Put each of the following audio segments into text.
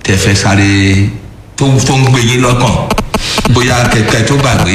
tẹfẹ sáré tó tó ń gbé yín lọ́kàn bóyá kẹkẹ tó gbàgbé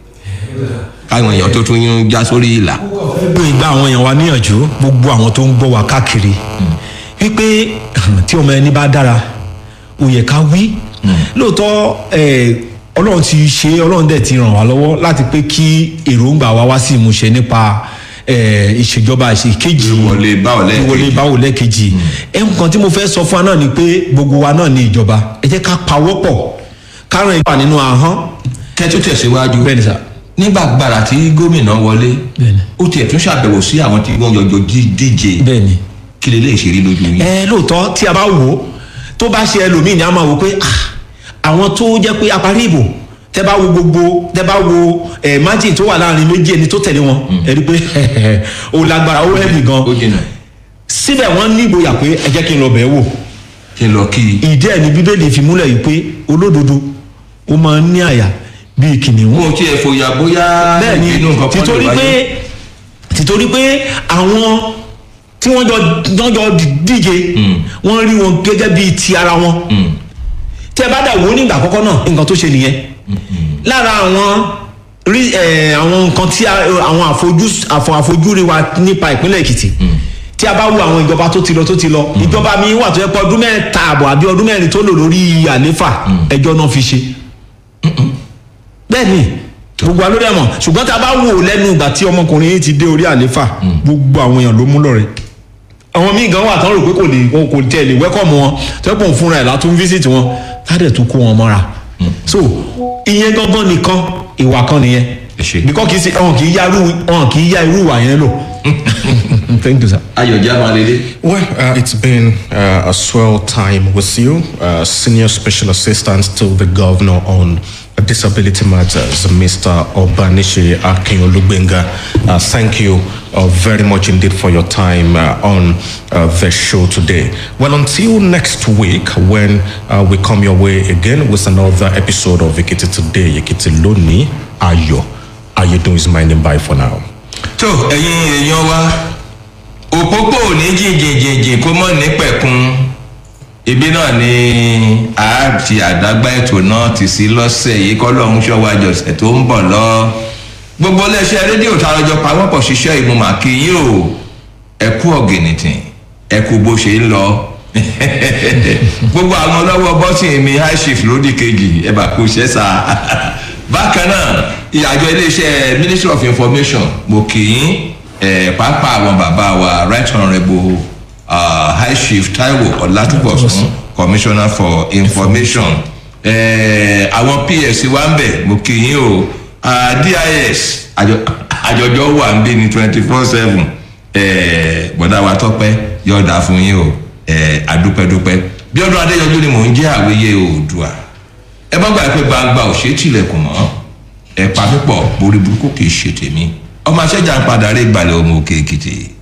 káwọn èèyàn tó tún yín já sórí ìlà. gbogbo ìgbà àwọn èèyàn wa níyànjú gbogbo àwọn tó ń gbọ́ wa káàkiri wípé tí ọmọ ẹni bá dára ó yẹ ká wí lóòótọ́ eh, ọlọ́run ti ṣe ọlọ́run dẹ̀ ti ràn wá lọ́wọ́ láti pé kí èròǹgbà wa wá sí ìmúṣẹ nípa eh, ìṣèjọba ìṣèkejì Ìwọlé báwo lẹ́ẹ̀kejì. ìwọlé báwo lẹ́ẹ̀kejì ẹ̀hún kan tí mo fẹ́ sọ fún wa náà ni pé gbogbo wa náà ní ìjọba ẹ jẹ́ ká pawọ́pọ̀ kárùn ìgbà nínú ahọ́n kẹtù tẹ̀síwájú bẹ́ẹ̀ ni sà nígbà gbàrà tí gómìnà wọlé Bẹ́ẹ̀ni. ó tiẹ̀ tún ṣàbẹ̀wò sí àwọn tí wọ́n yọjọ dí- díje bẹ́ẹ̀ ni. kí lè lè ṣeré lójú yín. ẹ lóòótọ́ tí a bá wò ó tó bá ṣe ẹlòmíì ni a máa wò pé ah, àwọn tó jẹ́ pé aparí ìbò tẹ bá wo gbogbo tẹ bá wo ẹ margin tó wà láàrin méjì ẹni tó tẹ̀lé wọn ẹ rí i pé ó lágbára ó hẹ́ẹ̀mì gan ó jìnnà síbẹ̀ wọ́n ní ìgboyà pé ẹ jẹ́ kí n lọ bẹ̀ẹ́ wò kí n lọ kí i. ìdí ẹ̀ ní bíbélì fi múlẹ̀ yìí pé olódodo ó máa ń ní àyà bíi kìnìún mo tiẹ̀ fòyà bóyá bẹ́ẹ̀ni ìbínú nǹkan kan títorí lè wáyé. pé títorí pé àwọn tí wọ́n jọ wọ́n jọ díje wọ́n rí wọn gẹ́gẹ́ bíi ti ara wọn tí ẹ bá dà wò ó nígbà àkọ́kọ́ náà nǹkan tó ṣe nìyẹn lára àwọn rí ẹ àwọn nǹkan tí a- àwọn àfojú àfọ àfojúrí wa nípa ìpínlẹ̀ èkìtì tí a bá wo àwọn ìjọba tó ti lọ tó ti lọ ìjọba mi wà tó yẹ pé ọdún mẹ́ta àbọ̀ àbí ọdún mẹ́rin tó lò lórí àléfà ẹjọ́ náà fi ṣe bẹ́ẹ̀ ni gbogbo alórí ẹ̀mọ̀ ṣùgbọ́n tá a bá wò ó lẹ́nu ìgbà tí ọmọkùnrin yìí ti dé orí àléfà gbogbo àwọn èèyàn ló mú lọ́rẹ̀ àwọn míì gan wà tán rò pé kò lè wọn kò tẹ̀ lè wẹ́kọ̀mù wọn tẹ́pọ̀ fúnra ẹ̀ látún fíṣítì wọn tádẹ̀ tún kó wọn mọ́ra so ìyẹn gangan nìkan ìwà kan nìyẹn Ẹ ṣé. bíkọ́ kì í ṣe wọn kì í ya irú wọn kì í ya irú ìwà yẹn lò thank you sir. ayọ̀jẹ́ amalele. Well, uh, it's been uh, a swell time with you, uh, Senior Special Assistant to the Governor on Disability Matters, Mr. Obanishi Akinolubenga. Uh, thank you uh, very much indeed for your time uh, on uh, the show today. Well, until next week, when uh, we come your way again with another episode of Ekiti Today, Ekiti Loni Ayo. Ayo is my name. Bye for now. tó ẹ̀yin èèyàn wa òpópó ò ní jìnjìnjìnjìn kó mọ̀ ní pẹ̀kun ibi náà ni a ti àdágbá ètò náà ti sí lọ́sẹ̀ yìí kọ́ lọ́hún ṣọ́wọ́ àjọṣẹ̀ tó ń bọ̀ lọ gbogbo iléeṣẹ́ rédíò tá a lọ́jọ́ pawọ́pọ̀ ṣiṣẹ́ ìmúmà kí yín o ẹ kú ọ̀gìnìtìn ẹ kú bó ṣe ń lọ gbogbo àwọn ọlọ́wọ́ bọ́sìn mi high chief lódì kejì ẹ bá kú iṣẹ́ sá bákan náà ìyàjọ iléeṣẹ́ ministry of information mo kì í ẹ̀ pápá àwọn bàbá wa right honourable uh, high chief taiwo ọ̀làtúbọ̀sún commissioner for information ẹ̀ àwọn ps wa ń bẹ̀ mo kì í o uh, dis àjọ- àjọjọ wà ń bí ní twenty four seven bọ̀dá wa tọ́pẹ́ yọ̀ọ̀dà fún yín o ẹ̀ adúpẹ́dúpẹ́ bí ọdún adéyọjú ni mò ń jẹ́ àwíyé oòdùà ẹ bá gbà pé gbangba ò ṣe é tilẹ̀kùn mọ́ ẹ pa pípọ̀ borí burúkú kì í ṣe tèmi ọmọ aṣẹ́jà ń padà rí ìgbàlẹ̀ ọmọ òkè èkìtì